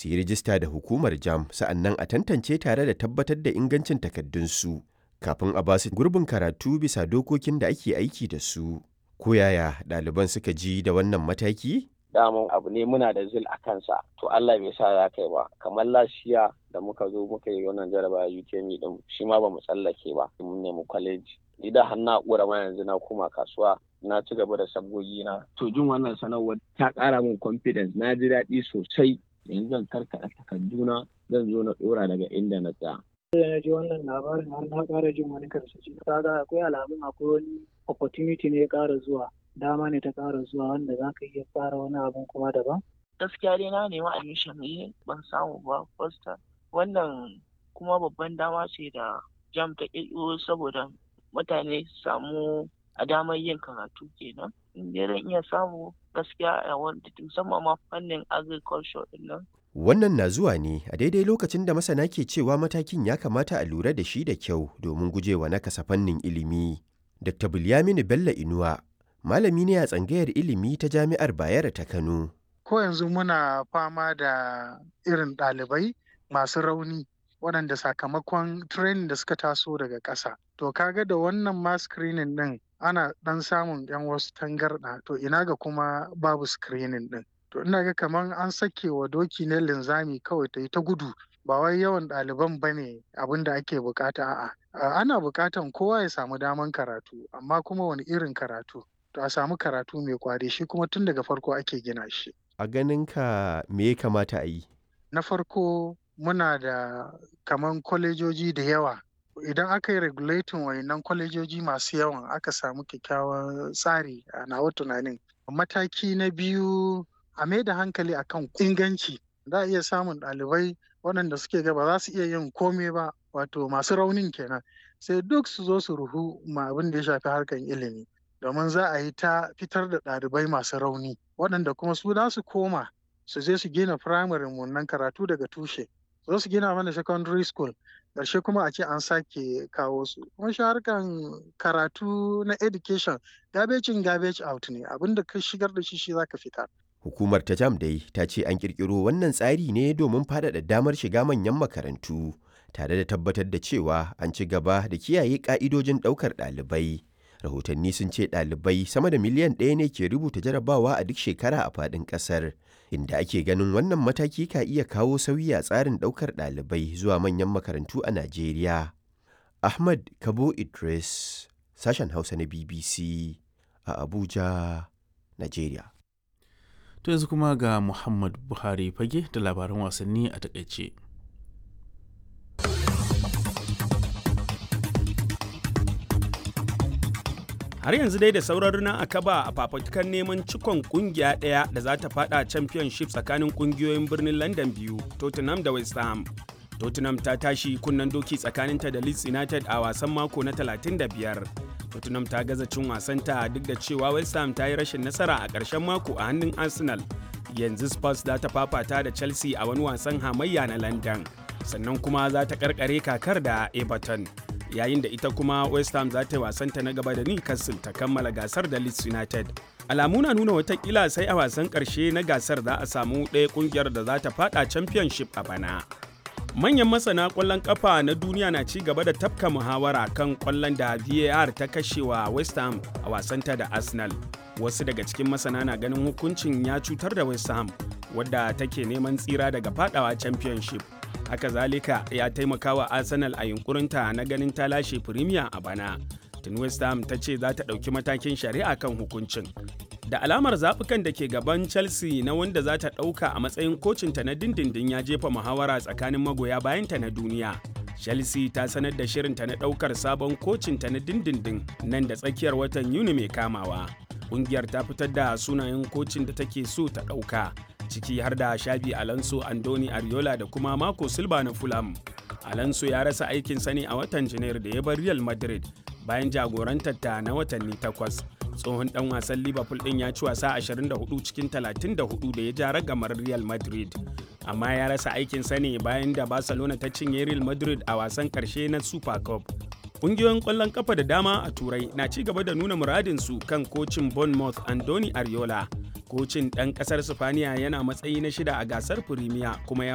su yi rijista da hukumar jam sa'annan a tantance tare da tabbatar da ingancin takardunsu kafin a basu gurbin karatu bisa dokokin da ake aiki da su. Ko yaya ɗaliban suka ji da wannan mataki? daman abu ne muna da zil a kansa to Allah bai sa ya kai ba kamar lashiya da muka zo muka yi wannan jaraba UTME din shi ma ba mu tsallake ba mun nemi kwaleji ni da har na kura ma yanzu na koma kasuwa na ci gaba da sabgogi na to jin wannan sanarwar ta ƙara min confidence na ji daɗi sosai yanzu zan karkaɗa takarduna zan zo na ɗora daga inda na tsaya da na ji wannan labarin har na ƙara jin wani karsashi kaga akwai alamun akwai wani opportunity ne ya ƙara zuwa dama ne ta ƙara zuwa wanda za ka iya fara wani abun kuma daban? Gaskiya dai na nemi admission ne ban samu ba first wannan kuma babban dama ce da jam ta ƙirƙiro saboda mutane su samu a damar yin karatu kenan. In dai zan iya samu gaskiya a wanda musamman ma fannin agriculture din nan. Wannan na zuwa ne a daidai lokacin da masana ke cewa matakin ya kamata a lura da shi da kyau domin gujewa nakasa fannin ilimi. Dr. Bilyaminu Bello Inuwa malami ne a tsangayar ilimi ta jami'ar Bayero ta Kano. Ko yanzu muna fama da irin ɗalibai masu rauni waɗanda sakamakon training da suka taso daga ƙasa. To kaga da wannan ma screening ɗin ana ɗan samun 'yan wasu tangarɗa to ina ga kuma babu screening ɗin. To ina ga kamar an sake wa doki ne linzami kawai ta yi ta gudu ba wai yawan ɗaliban ba ne abin da ake bukata a'a. Ana bukatan kowa ya samu daman karatu amma kuma wani irin karatu. to a samu karatu mai kwari shi kuma tun daga farko ake gina shi. A ganinka me ya kamata a yi? Na farko muna da kaman kwalejoji da yawa. Idan aka yi regulating wayannan kwalejoji masu yawan aka samu kyakkyawan tsari a nawa tunanin. Mataki na biyu a mai da hankali akan inganci. Za a iya samun ɗalibai waɗanda suke ga ba za su iya yin komai ba wato masu raunin kenan sai duk su zo su ruhu ma abin da ya shafi harkar ilimi. domin za a yi ta fitar da ɗalibai masu rauni waɗanda kuma su za su koma su je su gina firamare wannan karatu daga tushe zo su gina mana secondary school ƙarshe kuma a ce an sake kawo su kuma shi harkan karatu na education garbage in garbage out ne abinda ka shigar da shi shi za ka fitar Hukumar ta jam dai ta ce an ƙirƙiro wannan tsari ne domin faɗaɗa damar shiga manyan makarantu tare da tabbatar da cewa an ci gaba da kiyaye ƙa'idojin ɗaukar ɗalibai. rahotanni sun ce ɗalibai sama da miliyan ɗaya ne ke rubuta jarabawa a duk shekara a faɗin ƙasar inda ake ganin wannan mataki ka iya kawo sauyi a tsarin ɗaukar ɗalibai zuwa manyan makarantu a najeriya ahmad kabo idris sashen hausa na bbc a abuja najeriya to yanzu kuma ga muhammad buhari fage da labaran wasanni a takaice har yanzu dai da sauran a kaba a fafutukan neman cikon kungiya ɗaya da za ta fada championship tsakanin kungiyoyin birnin london biyu tottenham da west ham tottenham ta tashi kunnen doki tsakaninta da leeds united a wasan mako na 35 tottenham ta gaza cin wasanta duk da cewa west ham ta yi rashin nasara a ƙarshen mako a hannun arsenal yanzu spurs za ta fafata da chelsea a wani wasan hamayya na london sannan kuma za ta karkare kakar da everton yayin da ita kuma west ham za ta yi wasanta na gaba da newcastle ta kammala gasar da leeds united alamu na nuna watakila sai a wasan karshe na gasar za a samu ɗaya kungiyar da za ta fada championship a bana manyan masana kwallon kafa na duniya na ci gaba da tafka muhawara kan kwallon da var ta kashewa west ham a wasanta da arsenal wasu daga cikin masana na ganin hukuncin ya cutar da west ham wadda take neman tsira daga fadawa championship haka zalika ya taimaka wa arsenal a yunkurinta na ganin ta lashe premier a bana tun west ham ta ce za ta ɗauki matakin shari'a kan hukuncin da alamar zaɓukan da ke gaban chelsea na wanda za ta ɗauka a matsayin kocinta na dindindin ya jefa muhawara tsakanin magoya bayanta na duniya chelsea ta sanar da shirinta na ɗaukar sabon kocinta na dindindin nan da tsakiyar watan yuni mai kamawa ƙungiyar ta fitar da sunayen kocin da take so ta ɗauka ciki har da shabi alonso andoni ariola da kuma mako silva na fulham alonso ya rasa aikin sani a watan janairu da ya bar real madrid bayan jagorantar ta na watanni takwas tsohon dan wasan liverpool din ya ci wasa 24 cikin 34 da ya ja ragamar real madrid amma ya rasa aikin sani bayan da barcelona ta cinye real madrid a wasan karshe na super cup Ƙungiyoyin ƙwallon kafa da dama a Turai na ci gaba da nuna muradinsu kan kocin Bournemouth Andoni Ariola. Kocin ɗan ƙasar Sifaniya yana matsayi na shida a gasar Firimiya kuma ya